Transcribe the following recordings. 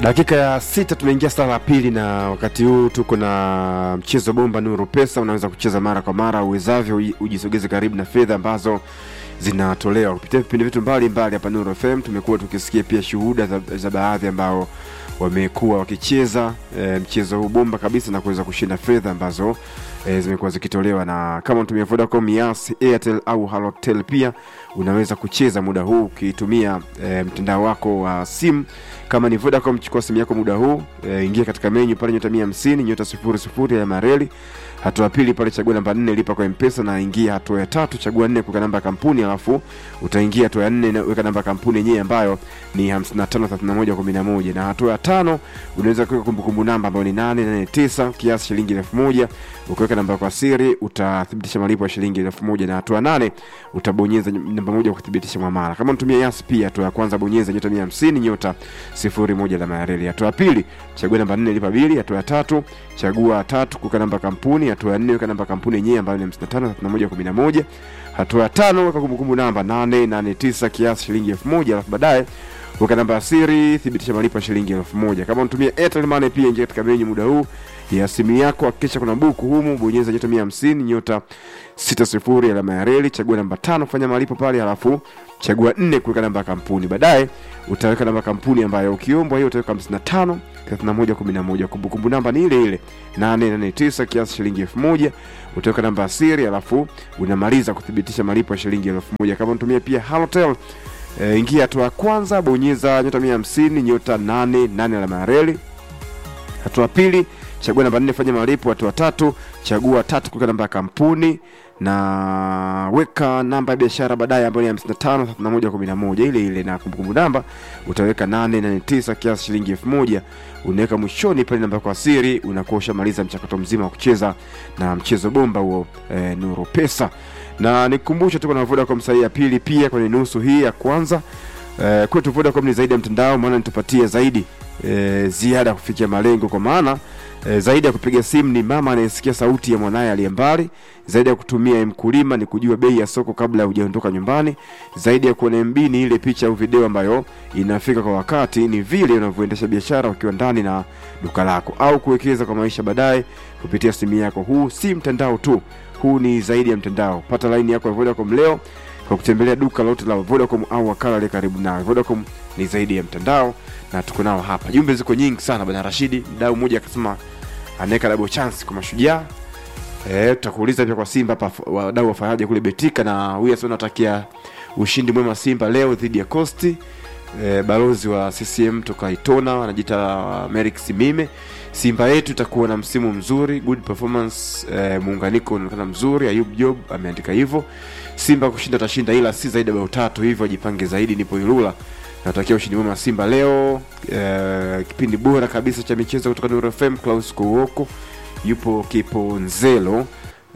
Dakika ya sita tumeingia saa la pili, na wakati huu tuko na mchezo bomba Nuru Pesa. Unaweza kucheza mara kwa mara uwezavyo, uji- ujisogeze karibu na fedha ambazo zinatolewa kupitia vipindi vyetu mbalimbali hapa Nuru FM. Tumekuwa tukisikia pia shuhuda za, za baadhi ambao wamekuwa wakicheza e, mchezo huu bomba kabisa na kuweza kushinda fedha ambazo e, zimekuwa zikitolewa, na kama unatumia Vodacom, Yas, Airtel au Halotel, pia unaweza kucheza muda huu ukitumia e, mtandao wako wa simu. Kama ni Vodacom, chukua simu yako muda huu e, ingia katika menyu pale nyota 150 nyota 00 ya mareli hatua ya pili pale chagua namba nne lipa kwa mpesa na ingia hatua ya tatu chagua nne kuweka namba ya kampuni alafu utaingia hatua ya nne na weka namba ya kampuni yenyewe ambayo ni 553111 na hatua ya tano unaweza kuweka kumbukumbu namba ambayo ni 889 kiasi shilingi 1000 ukiweka namba kwa siri utathibitisha malipo ya shilingi 1000 na hatua ya nane utabonyeza namba moja kuthibitisha mwamala kama unatumia yas pia hatua ya kwanza bonyeza nyota 150 nyota 01 alama ya reli hatua ya pili chagua namba 4 lipa bili hatua ya tatu chagua tatu kuweka namba ya kampuni hatua ya nne weka namba ya kampuni yenyewe ambayo ni 553111 hatua ya tano weka kumbukumbu namba 889 kiasi shilingi 1000 alafu baadaye weka namba ya siri thibitisha malipo ya shilingi 1000 kama unatumia Airtel Money pia ingia katika menyu muda huu ya simu yako hakikisha kuna buku humu bonyeza nyota 150 nyota 60 alama ya reli chagua namba tano fanya malipo pale halafu chagua nne kuweka namba ya kampuni baadaye utaweka namba ya kampuni ambayo ukiombwa hiyo utaweka 55 3111 kumbukumbu namba ni ile ile 889 kiasi shilingi 1000 utaweka namba ya siri alafu unamaliza kuthibitisha malipo ya shilingi 1000 kama unatumia pia Halotel e, ingia hatua ya kwanza bonyeza nyota 150 nyota 88 alama ya reli hatua ya pili chagua namba nne fanya malipo hatua tatu chagua tatu kuweka namba ya kampuni na weka namba ya biashara baadaye ambayo ni 55 31 11 ile ile na kumbukumbu namba utaweka 889 kiasi shilingi 1000 unaweka mwishoni pale namba kwa siri unakuwa ushamaliza mchakato mzima wa kucheza na mchezo bomba huo e, nuru pesa na nikumbushe tuko na Vodacom saa hii ya pili pia kwenye nusu hii ya kwanza e, kwetu Vodacom ni zaidi ya mtandao maana nitupatie zaidi e, ziada ya kufikia malengo kwa maana e, zaidi ya kupiga simu ni mama anayesikia sauti ya mwanaye aliye mbali zaidi ya kutumia mkulima ni kujua bei ya soko kabla hujaondoka nyumbani zaidi ya kuona mb ni ile picha au video ambayo inafika kwa wakati ni vile unavyoendesha biashara ukiwa ndani na duka lako au kuwekeza kwa maisha baadaye kupitia simu yako huu si mtandao tu huu ni zaidi ya mtandao pata laini yako ya vodacom leo kwa kutembelea duka lote la vodacom au wakala aliye karibu nawe vodacom ni zaidi ya mtandao na tuko nao hapa jumbe ziko nyingi sana bwana rashidi mdau mmoja akasema anaweka double chance kwa mashujaa Eh, tutakuuliza pia kwa Simba hapa wadau wafanyaje kule Betika, na huyu asema natakia ushindi mwema Simba leo dhidi ya Costi. Eh, balozi wa CCM toka Itona anajiita Merrick Simime. Simba yetu itakuwa na msimu mzuri, good performance, eh, muunganiko unaonekana mzuri. Ayub Job ameandika hivyo. Simba kushinda tashinda, ila si zaidi ya bao tatu, hivyo ajipange zaidi. Nipo Ilula, natakia ushindi mwema Simba leo. Eh, kipindi bora kabisa cha michezo kutoka Nuru FM, Klaus Kouoko yupo Kiponzelo.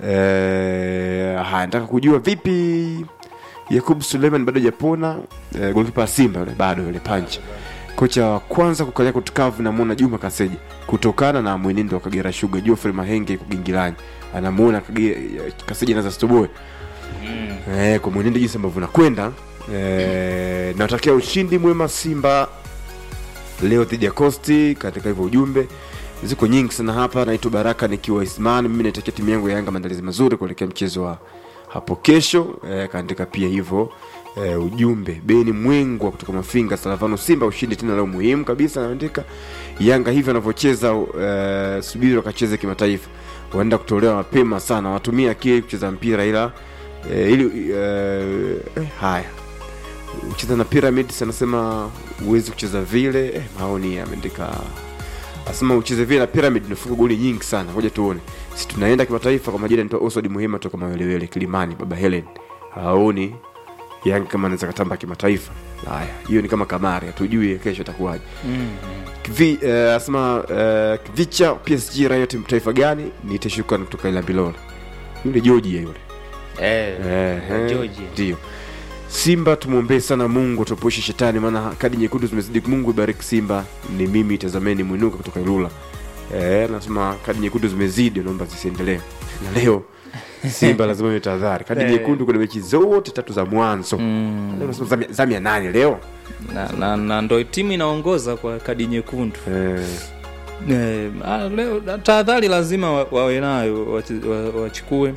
Eh, haya nataka kujua vipi Yakub Suleiman bado hajapona. Eh, golikipa wa Simba yule bado yule pancha. Kocha wa kwanza kukalia kutukavu namwona Juma Kaseja kutokana na mwenendo wa Kagera Sugar. Geoffrey Mahenge kugingilani anamuona Kage- Kaseja anaza stoboe eh, kwa mwenendo jinsi ambavyo nakwenda eh, natakia ushindi mwema Simba leo dhidi ya Costi. Katika hivyo ujumbe ziko nyingi sana hapa. Naitwa Baraka nikiwa Isman, mimi naitakia timu yangu ya Yanga maandalizi mazuri kuelekea mchezo wa hapo kesho. E, kaandika pia hivyo e, ujumbe. Beni Mwengwa kutoka Mafinga, Salavano Simba ushindi tena leo muhimu kabisa. Anaandika Yanga hivyo wanavyocheza, e, subiri wakacheze kimataifa, wanaenda kutolewa mapema sana, watumia akili kucheza mpira ila e, ili e, eh, haya ucheza na Pyramids anasema huwezi kucheza vile eh, maoni ameandika asema ucheze vile na Pyramid unafunga goli nyingi sana. Ngoja tuone, si tunaenda kimataifa. Kwa majina nitoa Oswald Muhima toka Mawelewele Kilimani, baba Helen haoni Yanga kama anaweza katamba kimataifa. Haya, hiyo ni kama kamari, hatujui kesho itakuwaje. Kivi eh, asema eh, Kivicha PSG raia timu taifa gani? Niite shukrani kutoka Ilambilolo, yule Georgia yule Eh, Ehe, Georgia. ndio Simba tumwombee sana Mungu tuepushe shetani, maana kadi nyekundu zimezidi. Mungu ibariki Simba. Ni mimi tazameni mwinuka kutoka Ilula. eh, nasema kadi nyekundu zimezidi, naomba zisiendelee. Na leo Simba lazima iwe tahadhari, kadi Eh. nyekundu kwenye mechi zote tatu za mwanzo. mm. Leo nasema zamu ya- zamu ya nane leo na, na, na ndo timu inaongoza kwa kadi nyekundu eh, Eh, ah, leo tahadhari lazima wa- wawe nayo wache- wa- wachukue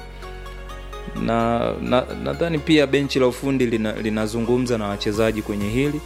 na na- nadhani pia benchi la ufundi lina- linazungumza na wachezaji kwenye hili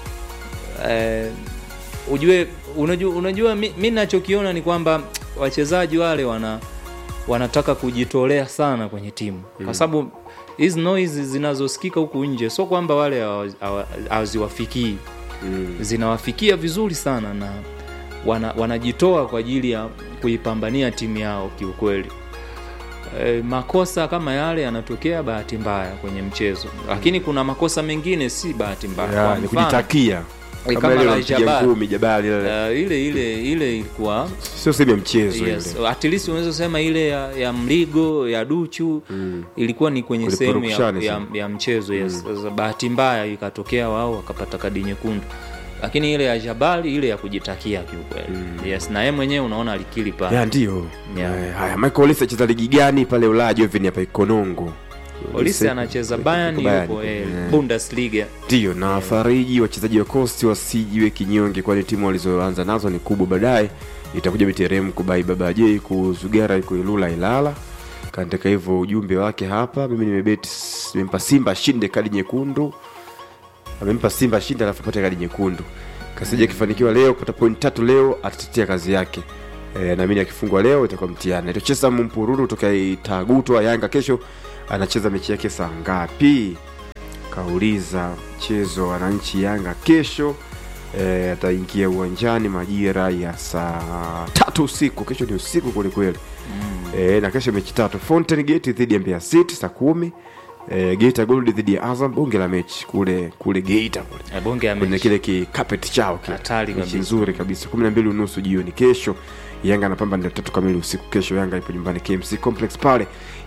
eh, ujue unajua, unajua mi, mi nachokiona ni kwamba wachezaji wale wana wanataka kujitolea sana kwenye timu kwa sababu hizi noise zinazosikika huku nje sio kwamba wale hawa- hawa- haziwafikii mm, zinawafikia vizuri sana na wana, wanajitoa kwa ajili ya kuipambania timu yao kiukweli. E, makosa kama yale yanatokea bahati mbaya kwenye mchezo, lakini kuna makosa mengine si bahati mbaya. ya, Kwa ni mfano, kujitakia eh, kama kama ile la unampiga Jabal, ngumi Jabali ile uh, ile ile ile ilikuwa sio sehemu ya mchezo yes, ile at least unaweza sema ile ya, ya mligo ya duchu mm. ilikuwa ni kwenye Kule sehemu ya, purukushani ya, sana. ya mchezo yes. Sasa bahati mbaya ikatokea wao wakapata kadi nyekundu, lakini ile ya Jabali ile ya kujitakia kiukweli yes, na yeye mwenyewe unaona alikili pale ya ndio Yeah. Eh, haya Michael Olise acheza ligi gani pale Ulaya Jovin hapa Ikonongo Olise anacheza Bayern yupo eh, Bundesliga ndio na fariji wachezaji wa Coast wasijiwe kinyonge, kwani timu walizoanza nazo ni kubwa. Baadaye itakuja Biterem kubai Baba J kuzugara iko Ilula Ilala. Kaandika hivyo ujumbe wake hapa. Mimi nimebeti, nimempa Simba shinde kadi nyekundu, amempa Simba shinde alafu apate kadi nyekundu. Kasija akifanikiwa leo kupata point tatu leo atatetea kazi yake. E, naamini akifungwa leo itakuwa mtihani. Itocheza Mpururu toka Itagutwa Yanga kesho anacheza mechi yake saa ngapi? Kauliza mchezo wa wananchi Yanga kesho e, ataingia uwanjani majira ya saa tatu usiku. Kesho ni usiku kwelikweli e, na kesho mechi tatu: Fountain Gate dhidi ya Mbeya City saa kumi e, Geita Gold dhidi ya Azam, bonge la mechi kule kule Geita kule Eh, bonge ya kwenye mechi. kile kikapeti chao kile. Hatari Mechi kabisa. nzuri kabisa kumi na mbili unusu jioni kesho yanga anapamba ndio tatu kamili usiku kesho yanga ipo nyumbani kmc complex pale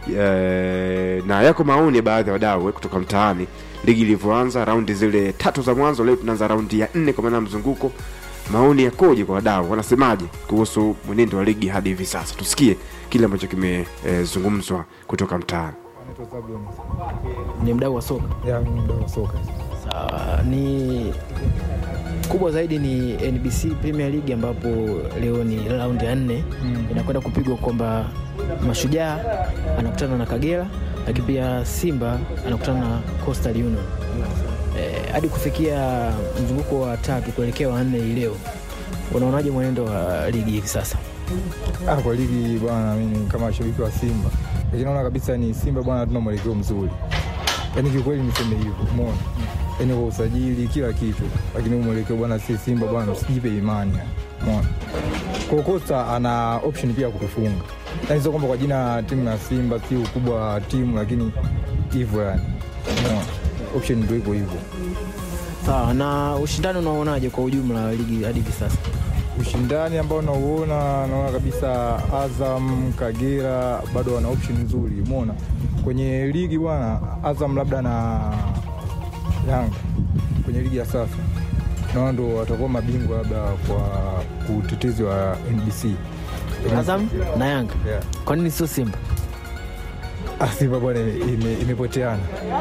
e, na yako maoni ya baadhi ya wadau eh, kutoka mtaani ligi ilivyoanza raundi zile tatu za mwanzo leo tunaanza raundi ya nne kwa maana ya mzunguko maoni yakoje kwa wadau wanasemaje kuhusu mwenendo wa ligi hadi hivi sasa tusikie kile ambacho kimezungumzwa kutoka mtaani Naitwa Zablon. ni mdau wa soka Ya, mimi mdau wa soka. Sawa, ni kubwa zaidi ni NBC Premier League ambapo leo ni raundi ya nne Mm. inakwenda kupigwa kwamba Mashujaa anakutana na Kagera, lakini pia Simba anakutana na Coastal Union Eh, hadi kufikia mzunguko wa tatu kuelekea wa nne hii leo, unaonaje mwenendo wa ligi hivi sasa? Ah, kwa ligi bwana, mimi kama shabiki wa Simba, lakini naona kabisa ni Simba bwana, hatuna mwelekeo mzuri. Yaani kiukweli niseme hivyo, umeona? Yaani kwa usajili kila kitu, lakini huu mwelekeo bwana, si Simba bwana, usijipe imani. yani. Umeona? Kwa Costa ana option pia ya kutufunga. Yaani sio kwamba kwa jina timu ya Simba si ukubwa wa timu, lakini hivyo yani. Umeona? Option ndio hivyo hivyo. Sawa, na ushindani unaonaje kwa ujumla wa ligi hadi hivi sasa? ushindani ambao nauona naona kabisa Azam, Kagera bado wana option nzuri. Umeona kwenye ligi bwana, Azam labda na Yanga kwenye ligi ya sasa naona ndo watakuwa mabingwa labda kwa utetezi wa NBC. Azam na Yanga, Yeah. kwa nini sio Simba? Ah, Simba bwana ime- imepoteana,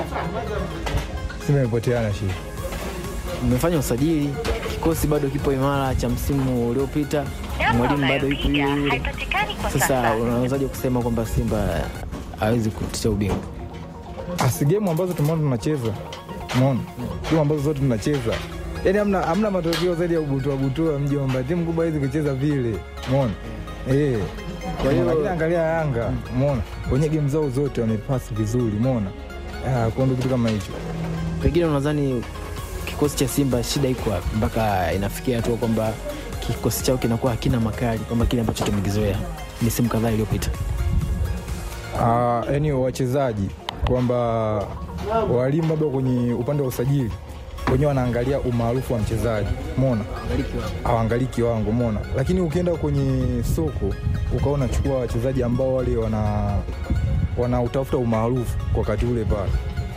Simba imepoteana shi mmefanya usajili, kikosi bado kipo imara cha msimu uliopita, mwalimu bado yupo yule yule. haipatikani kwa Sasa sasa. unawezaje kusema kwamba Simba hawezi kutetea ubingwa? asi gemu ambazo tumeona tunacheza, umeona gemu ambazo zote tunacheza, yani hamna hamna matokeo zaidi ya ubutua butua mjomba. Timu kubwa hizi kucheza vile, umeona eh. Kwa hiyo lakini angalia Yanga, umeona kwenye game zao zote wamepasi vizuri, umeona Ah, kwa ndo kitu kama hicho. Pengine unadhani kikosi cha Simba shida iko wapi mpaka inafikia hatua kwamba kikosi chao kinakuwa hakina makali kwamba kile ambacho tumekizoea misimu kadhaa iliyopita? Ah, yani wachezaji kwamba walimu labda kwenye upande wa usajili wenyewe wanaangalia umaarufu wa mchezaji, umeona hawaangalii kiwango, umeona. Lakini ukienda kwenye soko ukaona chukua wachezaji ambao wale wana wanautafuta umaarufu kwa wakati ule pale,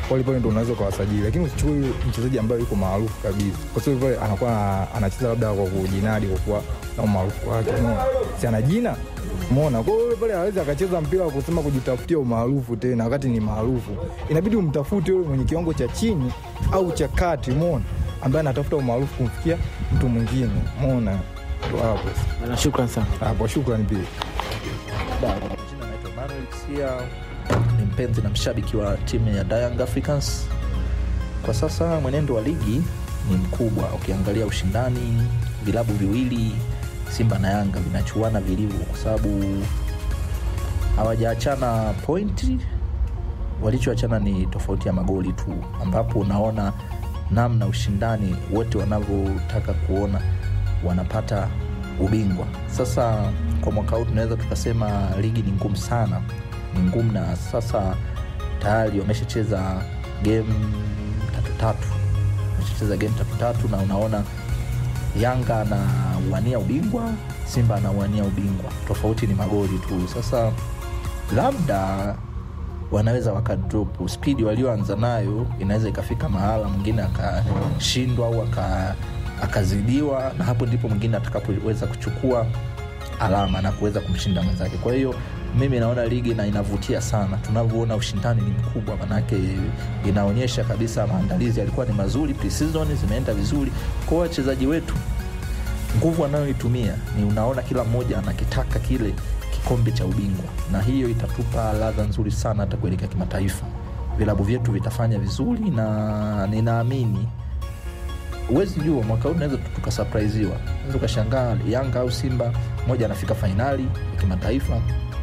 wale pale ndo unaweza ukawasajili, lakini usichukue yule mchezaji ambaye yuko maarufu kabisa, kwa sababu pale anakuwa ana- anacheza labda kwa kujinadi kwa kuwa na umaarufu wake, umeona, si ana jina Umeona, kwa hiyo yule pale hawezi akacheza mpira wa kusema kujitafutia umaarufu tena, wakati ni maarufu. Inabidi umtafute yule mwenye kiwango cha chini au cha kati, umeona, ambaye anatafuta umaarufu kumfikia mtu mwingine, umeona. Ndo hapo sasa. Bwana, shukran sana. hapo, shukrani pia. Jina naitwa Manuel Sia, ni mpenzi na mshabiki wa timu ya Young Africans. Kwa sasa mwenendo wa ligi ni mkubwa, ukiangalia ushindani, vilabu viwili Simba na Yanga vinachuana vilivyo, kwa sababu hawajaachana pointi, walichoachana ni tofauti ya magoli tu, ambapo unaona namna ushindani wote wanavyotaka kuona wanapata ubingwa. Sasa kwa mwaka huu tunaweza tukasema ligi ni ngumu sana, ni ngumu, na sasa tayari wameshacheza game tatu tatu, wameshacheza game tatu tatu, na unaona Yanga anawania ubingwa, Simba anawania ubingwa, tofauti ni magoli tu. Sasa labda wanaweza wakadrop spidi walioanza nayo, inaweza ikafika mahala mwingine akashindwa au aka, akazidiwa, na hapo ndipo mwingine atakapoweza kuchukua alama na kuweza kumshinda mwenzake. Kwa hiyo mimi naona ligi na inavutia sana, tunavyoona ushindani ni mkubwa, manake inaonyesha kabisa maandalizi yalikuwa ni mazuri, pre-season zimeenda vizuri. Kwa hiyo wachezaji wetu nguvu anayoitumia ni unaona kila mmoja anakitaka kile kikombe cha ubingwa, na hiyo itatupa ladha nzuri sana hata kuelekea kimataifa. Vilabu vyetu vitafanya vizuri, na ninaamini huwezi jua mwaka huu unaweza tukasurprisiwa, unaweza ukashangaa Yanga au Simba mmoja anafika fainali ya kimataifa,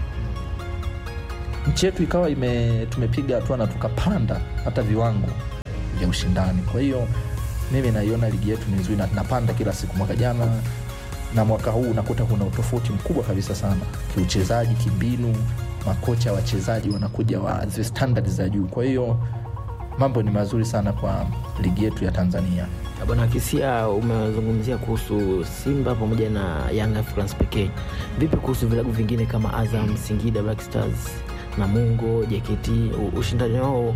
nchi yetu ikawa ime, tumepiga hatua na tukapanda hata viwango vya ushindani. Kwa hiyo mimi naiona ligi yetu ni nzuri na tunapanda kila siku. Mwaka jana na mwaka huu unakuta kuna utofauti mkubwa kabisa sana kiuchezaji, kimbinu, makocha wachezaji wanakuja wa zile standard za juu. Kwa hiyo mambo ni mazuri sana kwa ligi yetu ya Tanzania. Bwana Kisia, umezungumzia kuhusu Simba pamoja na Young Africans pekee. Vipi kuhusu vilabu vingine kama Azam, Singida Black Stars, Namungo, JKT? U- Ushindani wao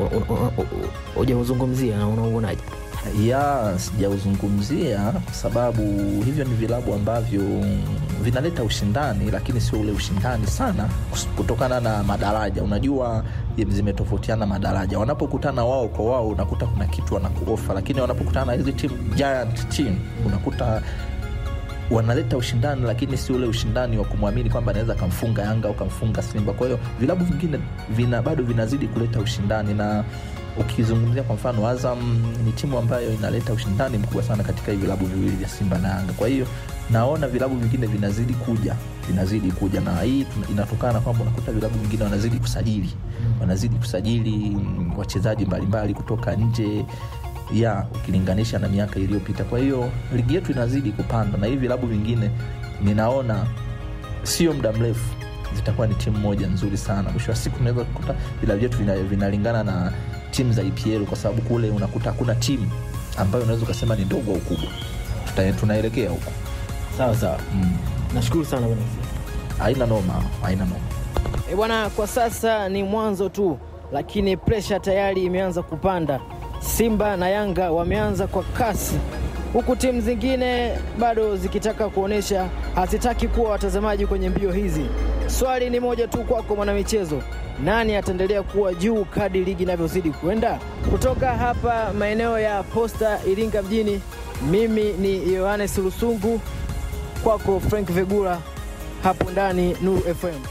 hujauzungumzia na unauonaje? ya sijauzungumzia kwa sababu hivyo ni vilabu ambavyo vinaleta ushindani, lakini sio ule ushindani sana kutokana na madaraja. Unajua zimetofautiana madaraja, wanapokutana wao kwa wao unakuta kuna kitu wanakuofa, lakini wanapokutana na hizi team, giant team unakuta wanaleta ushindani lakini si ule ushindani wa kumwamini kwamba anaweza akamfunga Yanga au kamfunga Simba. Kwa hiyo vilabu vingine vina, bado vinazidi kuleta ushindani, na ukizungumzia kwa mfano Azam ni timu ambayo inaleta ushindani mkubwa sana katika hivi vilabu viwili vya Simba na Yanga. Kwa hiyo naona vilabu vingine vinazidi kuja vinazidi kuja, na hii tuna- inatokana na kwamba unakuta vilabu vingine wanazidi kusajili wanazidi kusajili mm, wachezaji mbalimbali kutoka nje ya ukilinganisha na miaka iliyopita. Kwa hiyo ligi yetu inazidi kupanda, na hivi vilabu vingine ninaona sio muda mrefu zitakuwa ni timu moja nzuri sana. Mwisho wa siku tunaweza kukuta vilabu vyetu vina- vinalingana na timu za EPL kwa sababu kule unakuta hakuna timu ambayo unaweza ukasema ni ndogo au kubwa. Tuta- Tunaelekea huko Sawa sawa, mm. nashukuru sana bwana Kisia. Haina noma, haina noma. E bwana, kwa sasa ni mwanzo tu, lakini presha tayari imeanza kupanda. Simba na Yanga wameanza kwa kasi, huku timu zingine bado zikitaka kuonyesha hazitaki kuwa watazamaji kwenye mbio hizi. Swali ni moja tu kwako mwanamichezo, nani ataendelea kuwa juu kadi ligi inavyozidi kwenda? Kutoka hapa maeneo ya Posta Iringa mjini, mimi ni Yohanes Lusungu, kwako Frank Vegula, hapo ndani Nuru FM.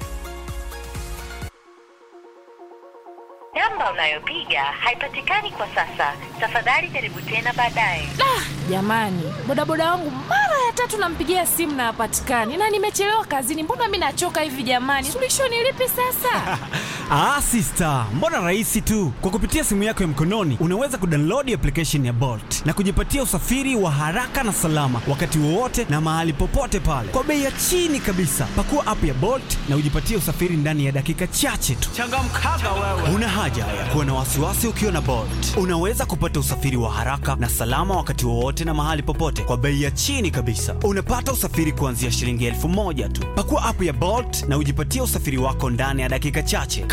Namba unayopiga haipatikani kwa sasa. Tafadhali jaribu tena baadaye. Jamani, bodaboda wangu mara ya tatu nampigia simu na hapatikani, na nimechelewa kazini. Mbona mi nachoka hivi jamani? Suluhisho ni lipi sasa? Ah, sister, mbona rahisi tu. Kwa kupitia simu yako ya mkononi unaweza kudownload application ya Bolt na kujipatia usafiri wa haraka na salama wakati wowote na mahali popote pale kwa bei ya chini kabisa. Pakua app ya Bolt na ujipatie usafiri ndani ya dakika chache tu. Changamkaga wewe. Una haja ya kuwa na wasiwasi ukiwa na Bolt. Unaweza kupata usafiri wa haraka na salama wakati wowote na mahali popote kwa bei ya chini kabisa. Unapata usafiri kuanzia shilingi elfu moja tu. Pakua app ya Bolt na ujipatie usafiri wako ndani ya dakika chache. Kama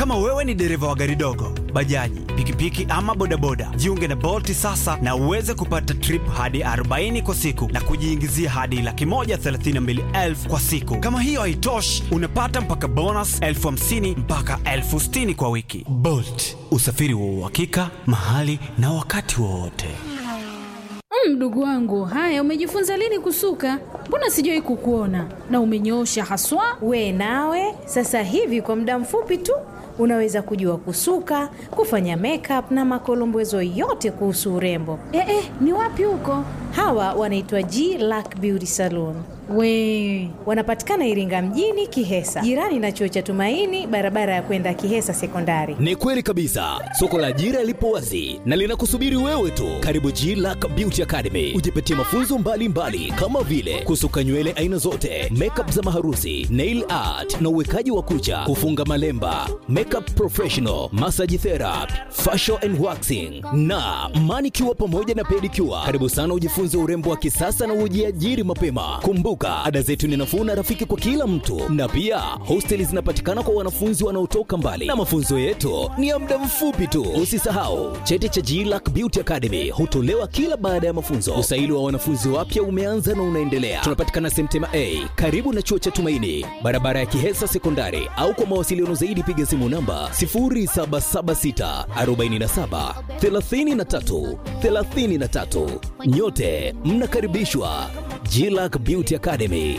Kama wewe ni dereva wa gari dogo, bajaji, pikipiki ama bodaboda, jiunge na Bolt sasa na uweze kupata trip hadi 40 kwa siku na kujiingizia hadi laki moja thelathini na mbili elfu kwa siku. Kama hiyo haitoshi, unapata mpaka bonus elfu hamsini mpaka elfu sitini kwa wiki. Bolt, usafiri wa uhakika mahali na wakati wowote. Mdogo wangu, haya, umejifunza lini kusuka? Mbona sijawahi kukuona na umenyoosha haswa. We nawe sasa hivi kwa muda mfupi tu unaweza kujua kusuka, kufanya makeup na makolombezo yote kuhusu urembo. Eh, eh, ni wapi huko? Hawa wanaitwa G Lack Beauty Salon. We Wanapatikana Iringa mjini Kihesa, jirani na chuo cha Tumaini, barabara ya kwenda Kihesa Sekondari. Ni kweli kabisa, soko la ajira lipo wazi na linakusubiri wewe tu. Karibu G Lack Beauty Academy, ujipatie mafunzo mbalimbali mbali, kama vile kusuka nywele aina zote, makeup za maharusi, nail art na uwekaji wa kucha, kufunga malemba, makeup professional, massage therapy, facial and waxing na manicure pamoja na pedicure. Karibu sana ujifunze urembo wa kisasa na ujiajiri mapema. Kumbuka, ada zetu ni nafuu na rafiki kwa kila mtu, na pia hosteli zinapatikana kwa wanafunzi wanaotoka mbali, na mafunzo yetu ni ya muda mfupi tu. Usisahau cheti cha GLAC Beauty Academy hutolewa kila baada ya mafunzo. Usaili wa wanafunzi wapya umeanza na unaendelea. Tunapatikana Semtema A karibu na chuo cha Tumaini, barabara ya Kihesa Sekondari, au kwa mawasiliano zaidi piga simu namba 0776 47 33 33. Nyote mnakaribishwa GLAC Beauty Academy.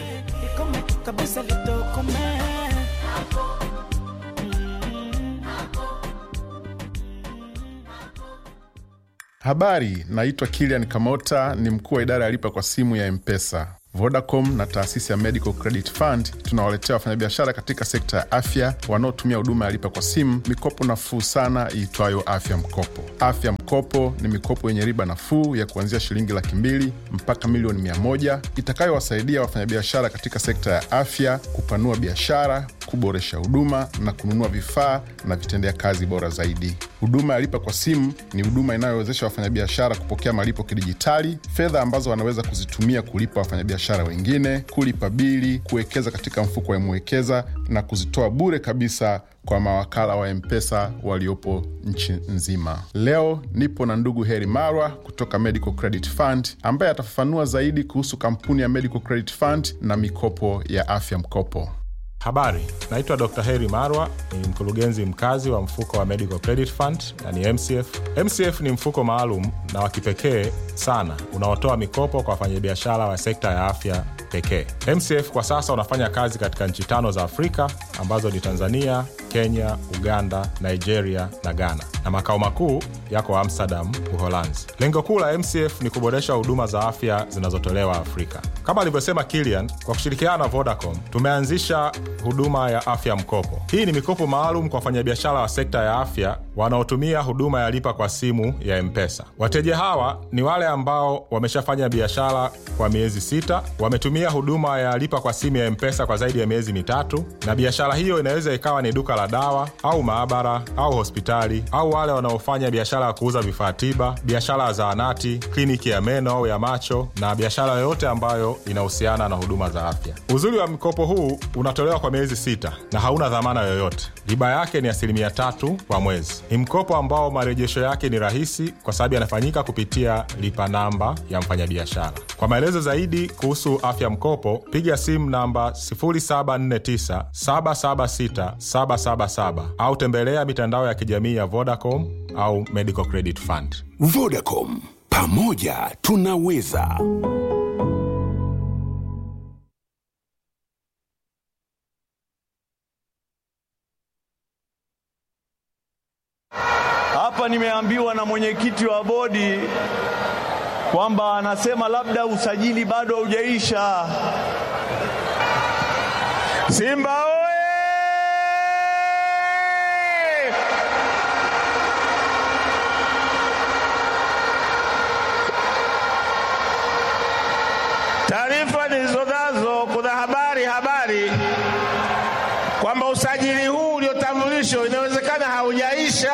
Habari, naitwa Kilian Kamota, ni mkuu wa idara ya lipa kwa simu ya Mpesa. Vodacom na taasisi ya Medical Credit Fund tunawaletea wafanyabiashara katika sekta ya afya wanaotumia huduma ya lipa kwa simu mikopo nafuu sana iitwayo Afya Mkopo. Afya Mkopo ni mikopo yenye riba nafuu ya kuanzia shilingi laki mbili mpaka milioni mia moja itakayowasaidia wafanyabiashara katika sekta ya afya kupanua biashara, kuboresha huduma na kununua vifaa na vitendea kazi bora zaidi. Huduma ya lipa kwa simu ni huduma inayowezesha wafanyabiashara kupokea malipo kidijitali, fedha ambazo wanaweza kuzitumia kulipa wafanyabiashara wengine, kulipa bili, kuwekeza katika mfuko wa Mwekeza na kuzitoa bure kabisa kwa mawakala wa Mpesa waliopo nchi nzima. Leo nipo na ndugu Heri Marwa kutoka Medical Credit Fund ambaye atafafanua zaidi kuhusu kampuni ya Medical Credit Fund na mikopo ya afya mkopo. Habari, naitwa Dr. Heri Marwa, ni mkurugenzi mkazi wa mfuko wa Medical Credit Fund na ni MCF. MCF ni mfuko maalum na wa kipekee sana unaotoa mikopo kwa wafanyabiashara wa sekta ya afya pekee. MCF kwa sasa unafanya kazi katika nchi tano za Afrika ambazo ni Tanzania, Kenya, Uganda, Nigeria na Ghana, na makao makuu yako Amsterdam, Uholanzi. Lengo kuu la MCF ni kuboresha huduma za afya zinazotolewa Afrika. Kama alivyosema Kilian, kwa kushirikiana na Vodacom tumeanzisha huduma ya afya mkopo. Hii ni mikopo maalum kwa wafanyabiashara wa sekta ya afya wanaotumia huduma ya lipa kwa simu ya Mpesa. Wateja hawa ni wale ambao wameshafanya biashara kwa miezi sita, wametumia huduma ya lipa kwa simu ya Mpesa kwa zaidi ya miezi mitatu, na biashara hiyo inaweza ikawa ni duka la dawa au maabara au hospitali, au wale wanaofanya biashara ya kuuza vifaa tiba, biashara ya zahanati, kliniki ya meno au ya macho, na biashara yoyote ambayo inahusiana na huduma za afya. Uzuri wa mkopo huu unatolewa kwa miezi sita na hauna dhamana yoyote. Riba yake ni asilimia tatu kwa mwezi. Ni mkopo ambao marejesho yake ni rahisi kwa sababu yanafanyika kupitia lipa namba ya mfanyabiashara. Kwa maelezo zaidi kuhusu afya mkopo, piga simu namba 0749 776 777 au tembelea mitandao ya kijamii ya Vodacom au Medical Credit Fund. Vodacom, pamoja tunaweza. Hapa nimeambiwa na mwenyekiti wa bodi kwamba anasema labda usajili bado haujaisha. Simba oye! Taarifa nilizonazo, kuna habari habari kwamba usajili huu uliotambulishwa inawezekana haujaisha.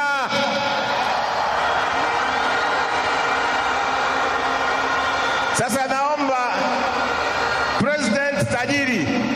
Sasa naomba President tajiri